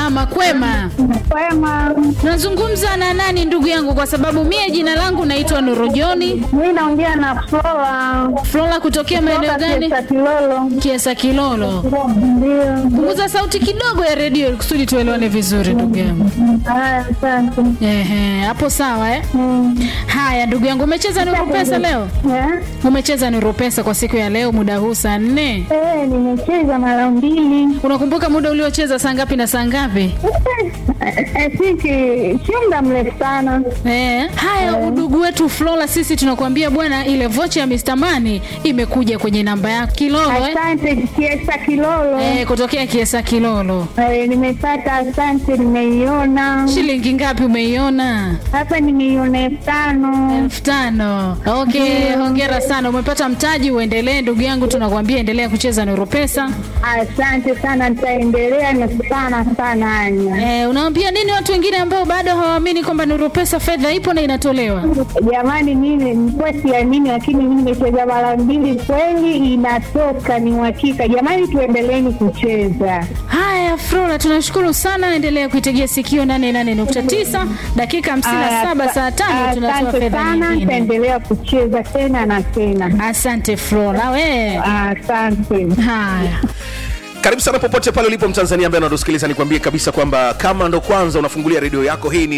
salama kwema. Kwema, Nazungumza na nani ndugu yangu? Kwa sababu mie jina langu naitwa Nurujoni mi naongea na Flora Flora, kutokea maeneo gani? Kiesa Kilolo. Kiesa Kilolo. Ndio. Punguza sauti kidogo ya redio ili kusudi tuelewane vizuri ndugu yangu. Haya, asante. Ehe, hapo sawa eh? Mm. Haya ndugu yangu, umecheza Nuru Pesa leo? Eh? Umecheza Nuru Pesa kwa siku ya leo muda huu saa nne? Eh, nimecheza mara mbili. Unakumbuka muda uliocheza saa ngapi na saa ngapi? Eh, siki sio muda mrefu sana. Eh, haya udugu wetu Flora, sisi tunakuambia bwana, ile vocha ya Mr. Money imekuja kwenye namba yako Kilolo eh? Asante Kiesa Kilolo. Eh, kutokea Kiesa Kilolo. Eh, nimepata, asante, nimeiona Shilingi ngapi umeiona? hapa, nimeiona elfu tano. elfu tano. Okay, hongera sana, umepata mtaji. Uendelee ndugu yangu, tunakuambia endelea kucheza Nuru Pesa. Asante sana, nitaendelea na sana sana Anya. Eh, unawaambia nini watu wengine ambao bado hawaamini kwamba Nuru Pesa fedha ipo na inatolewa? Jamani, mimi nilikuwa siamini, lakini mimi nimecheza mara mbili, kweli inatoka, ni uhakika. Jamani, tuendeleeni kucheza. Haya, Flora, tunashukuru sana. Endelea kuitegea sikio 88.9 dakika 57 saa tano tunatoa Asante fedha sana, nyingine. nitaendelea kucheza tena na tena. Asante Flora, we. Asante. Haya. karibu sana popote pale ulipo mtanzania ambaye unatusikiliza nikwambie kabisa kwamba kama ndo kwanza unafungulia redio yako hii ni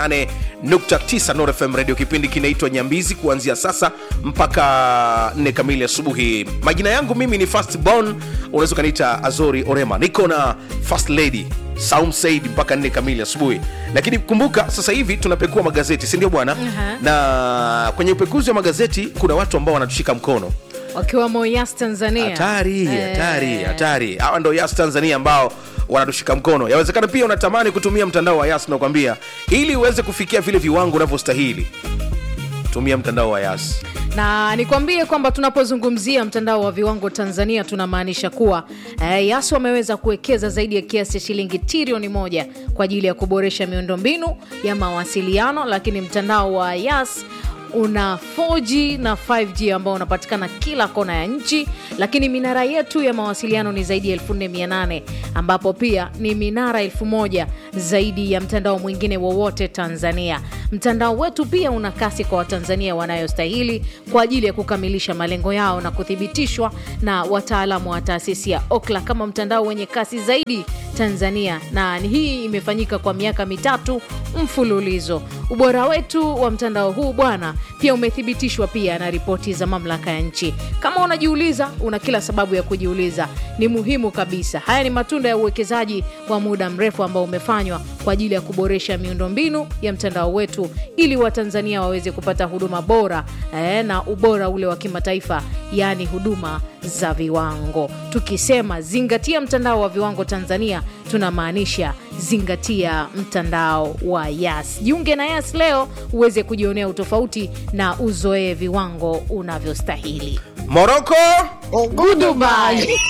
88.9 Nord fm radio kipindi kinaitwa nyambizi kuanzia sasa mpaka 4 kamili asubuhi majina yangu mimi ni fast bon unaweza ukaniita azori orema niko na first lady Saum Said mpaka 4 kamili asubuhi lakini kumbuka sasa hivi tunapekua magazeti si ndio bwana na kwenye upekuzi wa magazeti kuna watu ambao wanatushika mkono wakiwamo Yas Tanzania. hatari Eh, hatari hatari hawa ndo yas tanzania ambao wanatushika mkono yawezekana pia unatamani kutumia mtandao wa yas nakwambia ili uweze kufikia vile viwango unavyostahili tumia mtandao wa yas na nikwambie kwamba tunapozungumzia mtandao wa viwango Tanzania tunamaanisha kuwa eh, Yas wameweza kuwekeza zaidi ya kiasi cha shilingi trilioni moja kwa ajili ya kuboresha miundombinu ya mawasiliano, lakini mtandao wa Yas una 4G na 5G ambao unapatikana kila kona ya nchi, lakini minara yetu ya mawasiliano ni zaidi ya 4800 ambapo pia ni minara 1000 zaidi ya mtandao mwingine wowote Tanzania. Mtandao wetu pia una kasi kwa Watanzania wanayostahili kwa ajili ya kukamilisha malengo yao na kuthibitishwa na wataalamu wa taasisi ya Okla kama mtandao wenye kasi zaidi Tanzania, na hii imefanyika kwa miaka mitatu mfululizo. Ubora wetu wa mtandao huu bwana pia umethibitishwa pia na ripoti za mamlaka ya nchi. Kama unajiuliza, una kila sababu ya kujiuliza. Ni muhimu kabisa. Haya ni matunda ya uwekezaji wa muda mrefu ambao umefanywa kwa ajili ya kuboresha miundombinu ya mtandao wetu ili Watanzania waweze kupata huduma bora eh, na ubora ule wa kimataifa, yaani huduma za viwango. Tukisema zingatia mtandao wa viwango Tanzania, tunamaanisha zingatia mtandao wa Yas. Jiunge na Yas leo uweze kujionea utofauti na uzoee viwango unavyostahili. moroko Goodbye.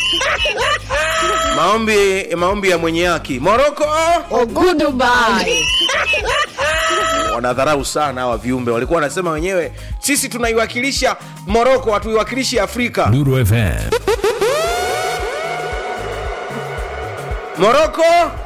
maombi maombi ya mwenye haki moroko Goodbye. wanadharau sana hawa viumbe walikuwa wanasema wenyewe sisi tunaiwakilisha moroko hatuiwakilishi afrika Nuru FM. moroko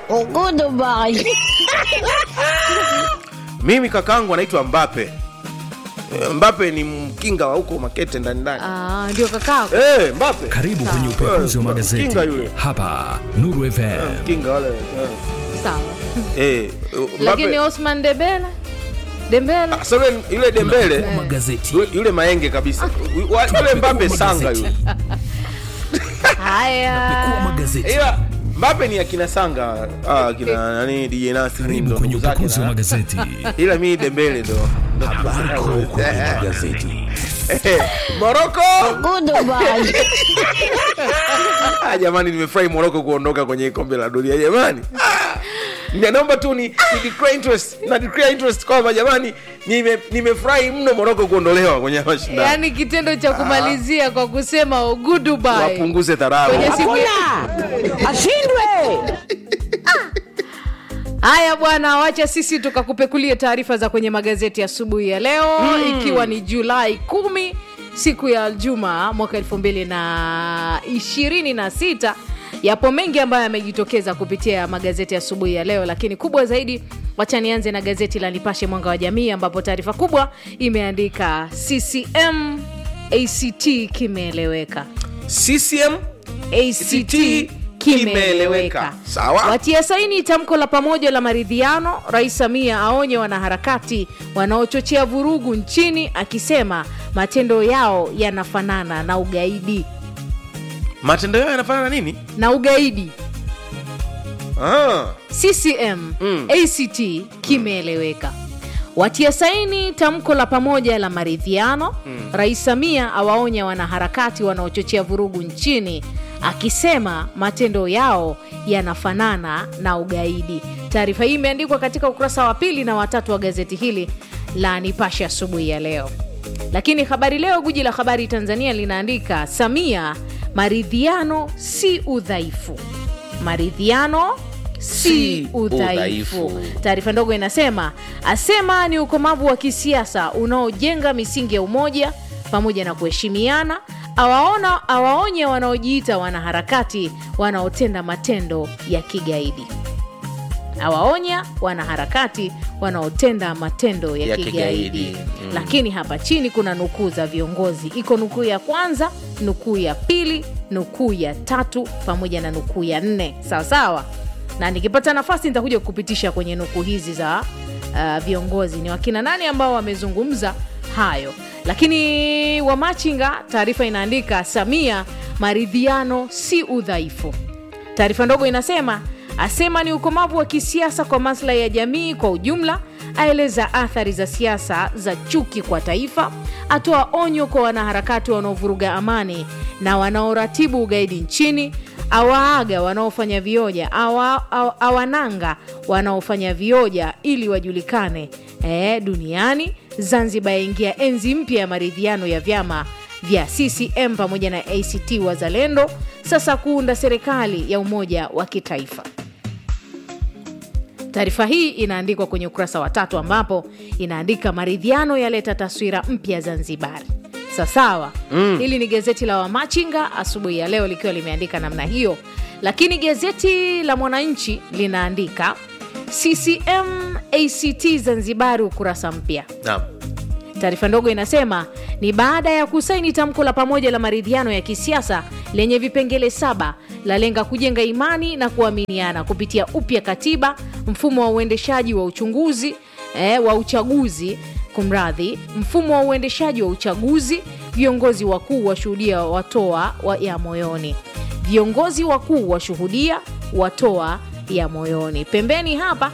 mimi kakangu anaitwa mbape Eh, mbape ni mkinga wa huko makete ndani ndani Ah, ndio kakako. Eh, mbape Karibu kwenye upekuzi wa magazeti Kinga yule. hapa Nuru FM. mkinga wale eh. Sawa. Eh, Lakini Mbappe- Osman Dembele Dembele Ah, sasa yule- yule dembele Magazeti. yule- yule maenge kabisa Wa- yule mbape sanga yule haya Kuwa magazeti. ila mbape ni akina sanga ah, akina nani dj nasi Karibu ndo kwenye ndugu zake upekuzi wa na- magazeti. ila mi dembele ndo ndo Habari kuu kwenye magazeti. moroko ah, jamani nimefurahi moroko kuondoka kwenye kombe la dunia jamani Ah, naomba tu ni, ni declare interest na declare interest kwamba jamani nime- nimefurahi mno moroko kuondolewa kwenye mashindano yaani kitendo cha kumalizia kwa kusema oh, goodbye wapunguze dharau kwenye simu haya bwana wacha sisi tukakupekulie taarifa za kwenye magazeti asubuhi ya leo ikiwa ni julai kumi siku ya juma mwaka elfu mbili na ishirini na sita yapo mengi ambayo yamejitokeza kupitia magazeti asubuhi ya leo lakini kubwa zaidi wacha nianze na gazeti la nipashe mwanga wa jamii ambapo taarifa kubwa imeandika ccm act kimeeleweka ccm act kimeeleweka Sawa. watia saini tamko la pamoja la maridhiano rais samia aonye wanaharakati wanaochochea vurugu nchini akisema matendo yao yanafanana na ugaidi matendo yao yanafanana na nini na ugaidi ah. ccm Mm. act kimeeleweka watia saini tamko la pamoja la maridhiano rais samia awaonya wanaharakati wanaochochea vurugu nchini akisema matendo yao yanafanana na ugaidi taarifa hii imeandikwa katika ukurasa wa pili na watatu wa gazeti hili la nipashe asubuhi ya leo lakini habari leo guji la habari tanzania linaandika samia maridhiano si udhaifu maridhiano si Si udhaifu udhaifu. taarifa ndogo inasema asema ni ukomavu wa kisiasa unaojenga misingi ya umoja pamoja na kuheshimiana awaona awaonye wanaojiita wanaharakati wanaotenda matendo ya kigaidi awaonya wanaharakati wanaotenda matendo ya, Ya kigaidi, kigaidi. Mm. lakini hapa chini kuna nukuu za viongozi iko nukuu ya kwanza nukuu ya pili nukuu ya tatu pamoja na nukuu ya nne sawa sawa na nikipata nafasi nitakuja kupitisha kwenye nukuu hizi za uh, viongozi ni wakina nani ambao wamezungumza hayo lakini wamachinga taarifa inaandika samia maridhiano si udhaifu taarifa ndogo inasema asema ni ukomavu wa kisiasa kwa maslahi ya jamii kwa ujumla aeleza athari za siasa za chuki kwa taifa atoa onyo kwa wanaharakati wanaovuruga amani na wanaoratibu ugaidi nchini awaaga wanaofanya vioja awa, awa, awananga wanaofanya vioja ili wajulikane e, duniani zanzibar yaingia enzi mpya ya maridhiano ya vyama vya ccm pamoja na act wazalendo sasa kuunda serikali ya umoja wa kitaifa taarifa hii inaandikwa kwenye ukurasa wa tatu ambapo inaandika maridhiano yaleta taswira mpya zanzibari sasawa mm. hili ni gazeti la wamachinga asubuhi ya leo likiwa limeandika namna hiyo lakini gazeti la mwananchi linaandika ccm act zanzibari ukurasa mpya Naam. taarifa ndogo inasema ni baada ya kusaini tamko la pamoja la maridhiano ya kisiasa lenye vipengele saba lalenga kujenga imani na kuaminiana kupitia upya katiba mfumo wa uendeshaji wa uchunguzi eh, wa uchaguzi kumradhi mfumo wa uendeshaji wa uchaguzi viongozi wakuu washuhudia watoa wa ya moyoni viongozi wakuu washuhudia watoa ya moyoni pembeni hapa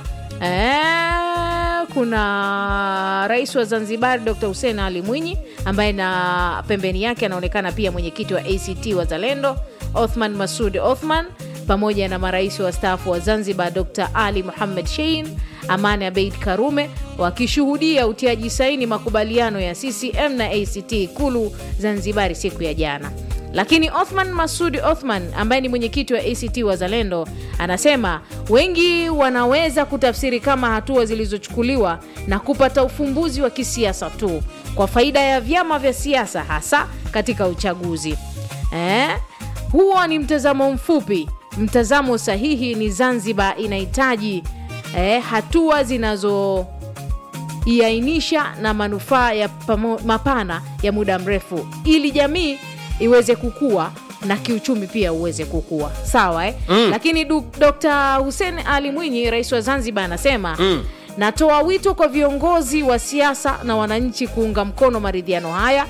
eh, kuna rais wa zanzibar dr hussein ali mwinyi ambaye na pembeni yake anaonekana pia mwenyekiti wa act wazalendo othman masud othman pamoja na marais wastaafu wa zanzibar dr ali muhammad shein amani abeid karume wakishuhudia utiaji saini makubaliano ya ccm na act ikulu zanzibari siku ya jana lakini othman masud othman ambaye ni mwenyekiti wa act wazalendo anasema wengi wanaweza kutafsiri kama hatua zilizochukuliwa na kupata ufumbuzi wa kisiasa tu kwa faida ya vyama vya siasa hasa katika uchaguzi eh? huo ni mtazamo mfupi mtazamo sahihi ni zanzibar inahitaji eh, hatua zinazo iainisha na manufaa ya pamo, mapana ya muda mrefu ili jamii iweze kukua na kiuchumi pia uweze kukua sawa eh? mm. lakini du, dr hussein ali mwinyi rais wa zanzibar anasema mm. natoa wito kwa viongozi wa siasa na wananchi kuunga mkono maridhiano haya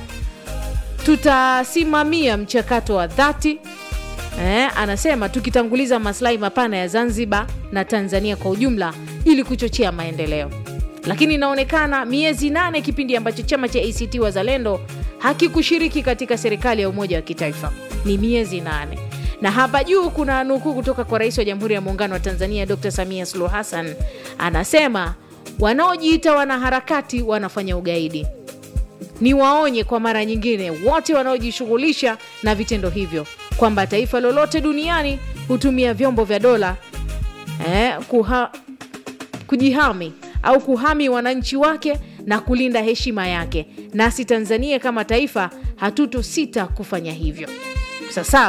tutasimamia mchakato wa dhati eh, anasema tukitanguliza maslahi mapana ya zanzibar na tanzania kwa ujumla ili kuchochea maendeleo lakini inaonekana miezi nane kipindi ambacho chama cha act wazalendo hakikushiriki katika serikali ya umoja wa kitaifa ni miezi nane na hapa juu kuna nukuu kutoka kwa rais wa jamhuri ya muungano wa tanzania dr samia suluhu hassan anasema wanaojiita wanaharakati wanafanya ugaidi ni waonye kwa mara nyingine wote wanaojishughulisha na vitendo hivyo kwamba taifa lolote duniani hutumia vyombo vya dola eh, kuha, kujihami au kuhami wananchi wake na kulinda heshima yake nasi tanzania kama taifa hatuto sita kufanya hivyo sasawa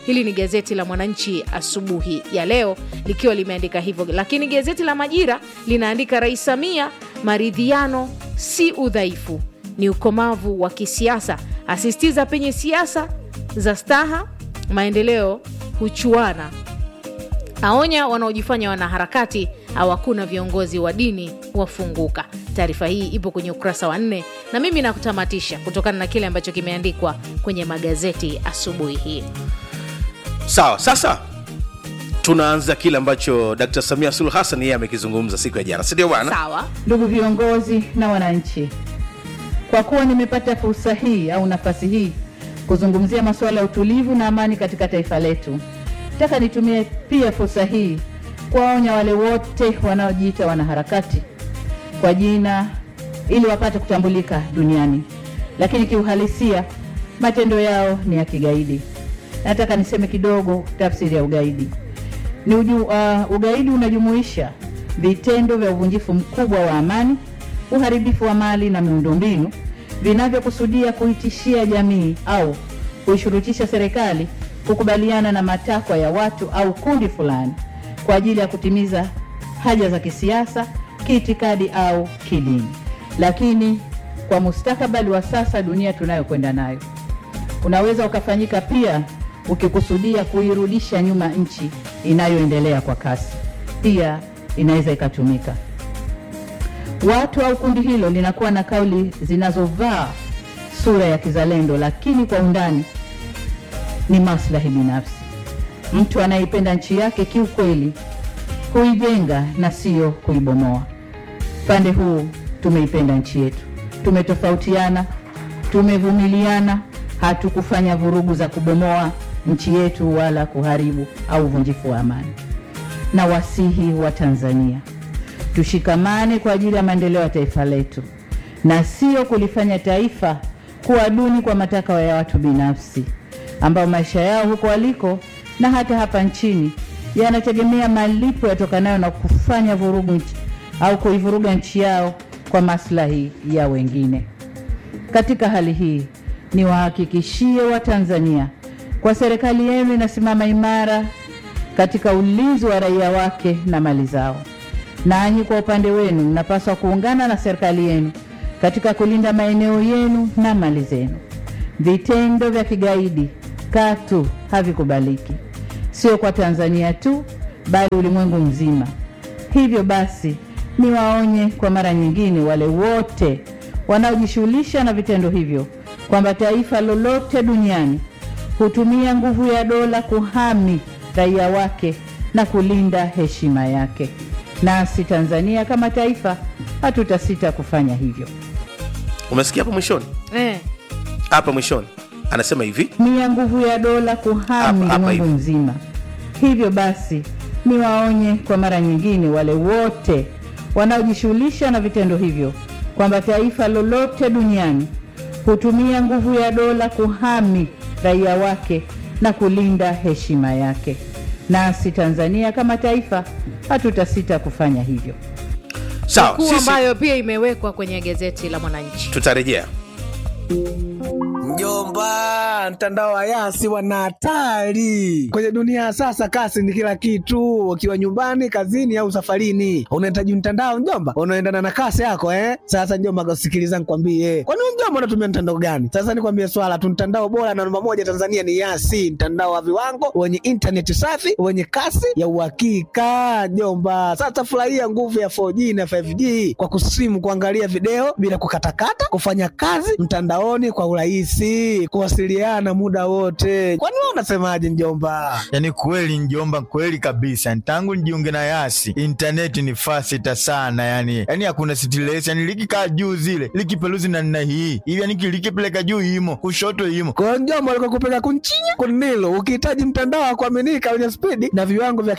hili ni gazeti la mwananchi asubuhi ya leo likiwa limeandika hivyo lakini gazeti la majira linaandika rais samia maridhiano si udhaifu ni ukomavu wa kisiasa asisitiza penye siasa za staha maendeleo huchuana aonya wanaojifanya wanaharakati au hakuna viongozi wa dini wafunguka taarifa hii ipo kwenye ukurasa wa nne na mimi nakutamatisha kutokana na kile ambacho kimeandikwa kwenye magazeti asubuhi hii sawa sasa tunaanza kile ambacho dkt samia suluhu hassan yeye amekizungumza siku ya jana sindio bwana sawa Ndugu viongozi na wananchi, kwa kuwa nimepata fursa hii au nafasi hii kuzungumzia masuala ya utulivu na amani katika taifa letu, nataka nitumie pia fursa hii kuwaonya wale wote wanaojiita wanaharakati kwa jina ili wapate kutambulika duniani, lakini kiuhalisia matendo yao ni ya kigaidi. Nataka niseme kidogo tafsiri ya ugaidi ni uju, uh, ugaidi unajumuisha vitendo vya uvunjifu mkubwa wa amani, uharibifu wa mali na miundombinu vinavyokusudia kuitishia jamii au kuishurutisha serikali kukubaliana na matakwa ya watu au kundi fulani kwa ajili ya kutimiza haja za kisiasa, kiitikadi au kidini. Lakini kwa mustakabali wa sasa, dunia tunayokwenda nayo, unaweza ukafanyika pia ukikusudia kuirudisha nyuma nchi inayoendelea kwa kasi, pia inaweza ikatumika. Watu au kundi hilo linakuwa na kauli zinazovaa sura ya kizalendo, lakini kwa undani ni maslahi binafsi. Mtu anayeipenda nchi yake kiukweli huijenga na sio kuibomoa. Pande huu tumeipenda nchi yetu, tumetofautiana, tumevumiliana, hatukufanya vurugu za kubomoa nchi yetu wala kuharibu au uvunjifu wa amani. Na wasihi wa Tanzania tushikamane kwa ajili ya maendeleo ya taifa letu na sio kulifanya taifa kuwa duni kwa matakwa ya watu binafsi ambao maisha yao huko waliko na hata hapa nchini yanategemea malipo yatokanayo na kufanya vurugu nchi, au kuivuruga nchi yao kwa maslahi ya wengine. Katika hali hii niwahakikishie Watanzania kwa serikali yenu inasimama imara katika ulinzi wa raia wake na mali zao. Nanyi kwa upande wenu mnapaswa kuungana na serikali yenu katika kulinda maeneo yenu na mali zenu. Vitendo vya kigaidi katu havikubaliki, sio kwa Tanzania tu, bali ulimwengu mzima. Hivyo basi, niwaonye kwa mara nyingine wale wote wanaojishughulisha na vitendo hivyo kwamba taifa lolote duniani hutumia nguvu ya dola kuhami raia wake na kulinda heshima yake. Nasi Tanzania kama taifa hatutasita kufanya hivyo. umesikia hapo mwishoni eh. hapa mwishoni anasema hivi tumia nguvu ya dola kuhami Hapa- hapa ulimwengu hivi. mzima. Hivyo basi, niwaonye kwa mara nyingine wale wote wanaojishughulisha na vitendo hivyo kwamba taifa lolote duniani hutumia nguvu ya dola kuhami raia wake na kulinda heshima yake. Nasi Tanzania kama taifa hatutasita kufanya hivyo. sawa kuu sisi ambayo pia imewekwa kwenye gazeti la mwananchi tutarejea Mjomba, mtandao wa Yasi wana hatari kwenye dunia ya sasa. Kasi ni kila kitu, ukiwa nyumbani, kazini au safarini, unahitaji mtandao mjomba, unaendana na kasi yako eh. Sasa mjomba, sikiliza nikwambie, kwani wewe mjomba unatumia mtandao gani? Sasa nikwambie swala tu, mtandao bora na namba moja Tanzania ni Yasi, mtandao wa viwango wenye intaneti safi wenye kasi ya uhakika mjomba. Sasa furahia nguvu ya 4G na 5G kwa kusimu, kuangalia video bila kukatakata, kufanya kazi mtandaoni kwa urahisi, kuwasiliana muda wote. Kwani wewe unasemaje mjomba? Yaani kweli njomba, kweli kabisa. Tangu nijiunge na Yasi intaneti ni fasita sana, yani yani hakuna stress, yani likikaa juu zile likipeluzi na nina hii hivi, yani likipeleka juu imo kushoto imo Kwa hiyo mjomba, alikuwa kupeleka kunchinya kunilo, ukihitaji mtandao wa kuaminika wenye spidi na viwango vya